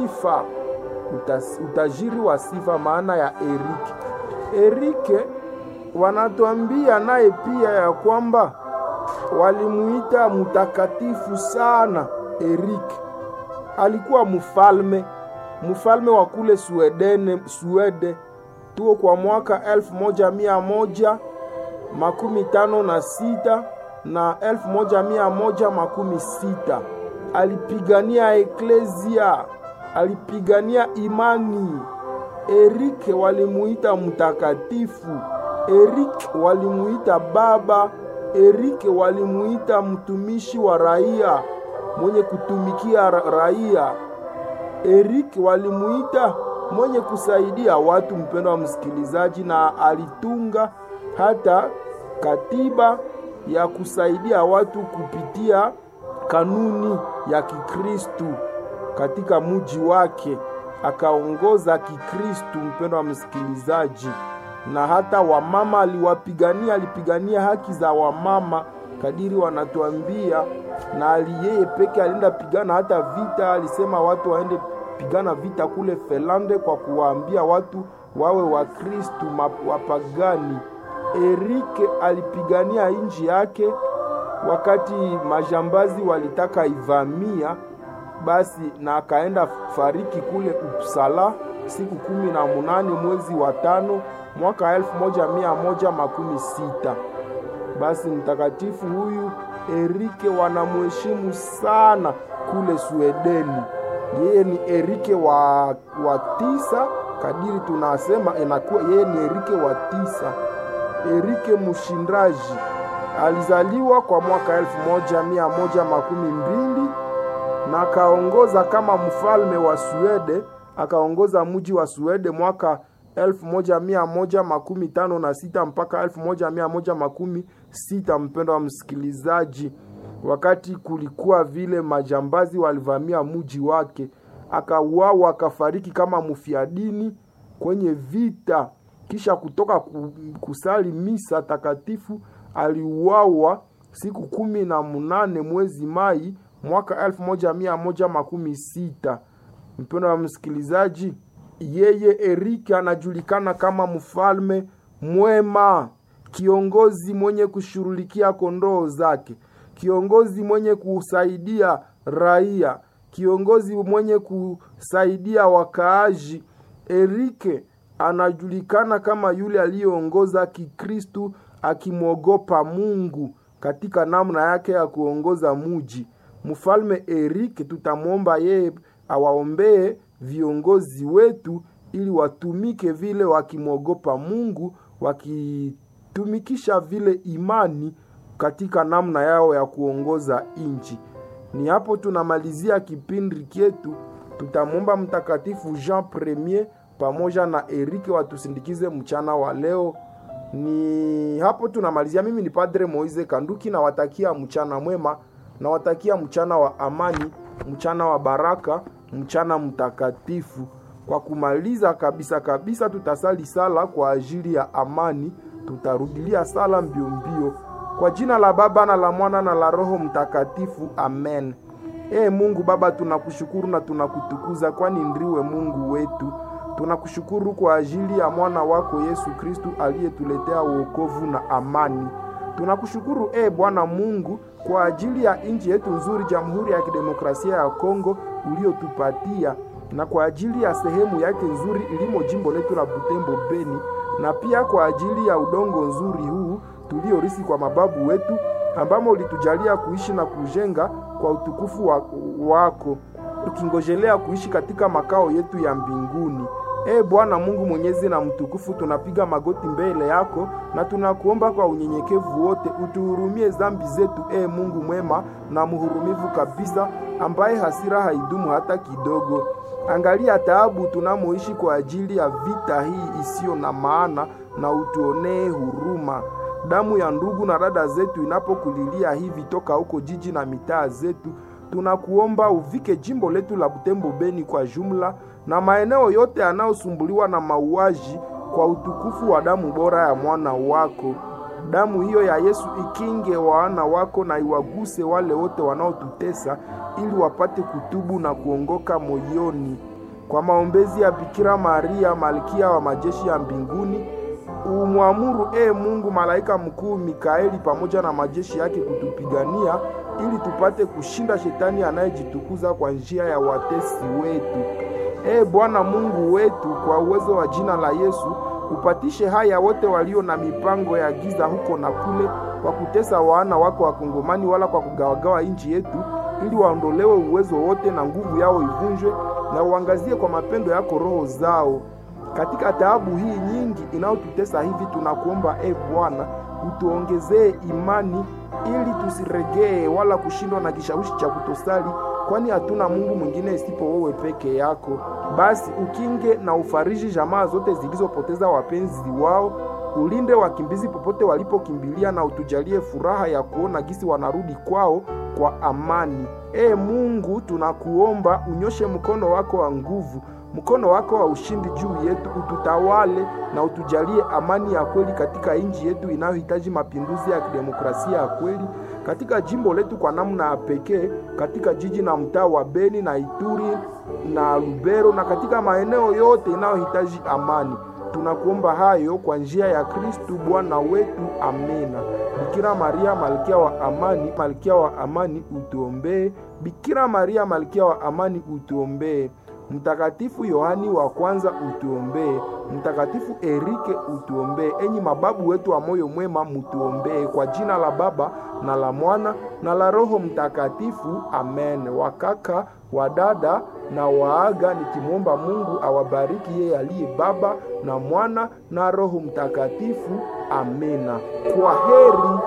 sifa, utas, utajiri wa sifa, maana ya Erike. Erike wanatuambia naye pia ya kwamba walimuita mtakatifu sana. Erike alikuwa mfalme, mfalme wa kule Swedene, Swede tuo kwa mwaka elfu moja mia moja makumi tano na sita na elfu moja mia moja makumi sita alipigania eklezia, alipigania imani. Erike walimuita mtakatifu, Erike walimuita baba, Erike walimuita mtumishi wa raia, mwenye kutumikia raia. Erike walimuita mwenye kusaidia watu. Mpendo wa msikilizaji, na alitunga hata katiba ya kusaidia watu kupitia kanuni ya Kikristu katika muji wake, akaongoza Kikristu. Mpendo wa msikilizaji, na hata wamama aliwapigania, alipigania haki za wamama kadiri wanatuambia, na yeye peke alienda pigana hata vita. Alisema watu waende pigana vita kule Felande kwa kuwaambia watu wawe Wakristu wapagani. Erike alipigania nchi yake wakati majambazi walitaka ivamia, basi na akaenda fariki kule Uppsala siku kumi na munane mwezi wa tano mwaka elfu moja mia moja makumi sita. Basi mtakatifu huyu Erike wanamheshimu sana kule Swedeni. Yeye ni Erike wa, wa tisa kadiri tunasema inakuwa yeye ni Erike wa tisa. Erike mshindaji alizaliwa kwa mwaka elfu moja mia moja makumi mbili na akaongoza kama mfalme wa Swede, akaongoza mji wa Swede mwaka elfu moja mia moja makumi tano na sita mpaka elfu moja mia moja makumi sita. Mpendo wa msikilizaji, wakati kulikuwa vile majambazi walivamia mji wake, akauawa akafariki kama mfiadini kwenye vita. Kisha kutoka kusali misa takatifu aliuawa siku kumi na munane mwezi Mai mwaka elfu moja mia moja makumi sita. Mpendo wa msikilizaji, yeye Erike anajulikana kama mfalme mwema, kiongozi mwenye kushughulikia kondoo zake, kiongozi mwenye kusaidia raia, kiongozi mwenye kusaidia wakaaji. Erike anajulikana kama yule aliyeongoza Kikristu akimwogopa Mungu katika namna yake ya kuongoza muji. Mfalme Erike tutamwomba yeye awaombee viongozi wetu ili watumike vile wakimwogopa Mungu, wakitumikisha vile imani katika namna yao ya kuongoza nchi. Ni hapo tunamalizia kipindi chetu. Tutamwomba Mtakatifu Jean Premier pamoja na Erike watusindikize mchana wa leo. Ni hapo tunamalizia. Mimi ni Padre Moise Kanduki, nawatakia mchana mwema, nawatakia mchana wa amani, mchana wa baraka, mchana mtakatifu. Kwa kumaliza kabisa kabisa, tutasali sala kwa ajili ya amani, tutarudilia sala mbio mbio. Kwa jina la Baba na la Mwana na la Roho Mtakatifu, amen. Ee Mungu Baba, tunakushukuru na tunakutukuza, kwani ndiwe Mungu wetu. Tunakushukuru kwa ajili ya mwana wako Yesu Kristu aliyetuletea wokovu na amani. Tunakushukuru e Bwana Mungu kwa ajili ya nchi yetu nzuri, Jamhuri ya Kidemokrasia ya Kongo uliotupatia, na kwa ajili ya sehemu yake nzuri ilimo jimbo letu la Butembo Beni, na pia kwa ajili ya udongo nzuri huu tuliorisi kwa mababu wetu, ambamo ulitujalia kuishi na kujenga kwa utukufu wa, wako tukingojelea kuishi katika makao yetu ya mbinguni. E Bwana Mungu mwenyezi na mtukufu, tunapiga magoti mbele yako na tunakuomba kwa unyenyekevu wote utuhurumie dhambi zetu, e Mungu mwema na mhurumivu kabisa, ambaye hasira haidumu hata kidogo. Angalia taabu tunamoishi kwa ajili ya vita hii isiyo na maana, na utuonee huruma. Damu ya ndugu na dada zetu inapokulilia hivi toka huko jiji na mitaa zetu tunakuomba uvike jimbo letu la Butembo Beni kwa jumla na maeneo yote yanayosumbuliwa na mauaji kwa utukufu wa damu bora ya mwana wako. Damu hiyo ya Yesu ikinge wana wako na iwaguse wale wote wanaotutesa, ili wapate kutubu na kuongoka moyoni. kwa maombezi ya Bikira Maria malkia wa majeshi ya mbinguni, umwamuru e Mungu malaika mkuu Mikaeli pamoja na majeshi yake kutupigania ili tupate kushinda shetani anayejitukuza kwa njia ya watesi wetu. E Bwana Mungu wetu, kwa uwezo wa jina la Yesu upatishe haya wote walio na mipango ya giza huko na kule, kwa kutesa wana wako Wakongomani, wala kwa kugawagawa nchi yetu, ili waondolewe uwezo wote na nguvu yao ivunjwe, na uangazie kwa mapendo yako roho zao katika taabu hii nyingi inayotutesa hivi. Tunakuomba e Bwana, utuongezee imani ili tusiregee wala kushindwa na kishawishi cha kutosali, kwani hatuna Mungu mwingine isipo wewe peke yako. Basi ukinge na ufariji jamaa zote zilizopoteza wapenzi wao, ulinde wakimbizi popote walipokimbilia, na utujalie furaha ya kuona gisi wanarudi kwao kwa amani. E Mungu, tunakuomba unyoshe mkono wako wa nguvu mkono wako wa ushindi juu yetu, ututawale na utujalie amani ya kweli katika nchi yetu inayohitaji mapinduzi ya kidemokrasia ya kweli katika jimbo letu kwa namna ya pekee, katika jiji na mtaa wa Beni na Ituri na Lubero na katika maeneo yote inayohitaji amani. Tunakuomba hayo kwa njia ya Kristu Bwana wetu, amena. Bikira Maria malkia wa amani, malkia wa amani utuombee. Bikira Maria malkia wa amani utuombee. Mtakatifu Yohani wa kwanza utuombee. Mtakatifu Erike utuombee. Enyi mababu wetu wa moyo mwema, mutuombee. Kwa jina la Baba na la Mwana na la Roho Mtakatifu, amen. Wakaka wadada na waaga, nikimwomba Mungu awabariki yeye aliye Baba na Mwana na Roho Mtakatifu, amena. Kwa heri.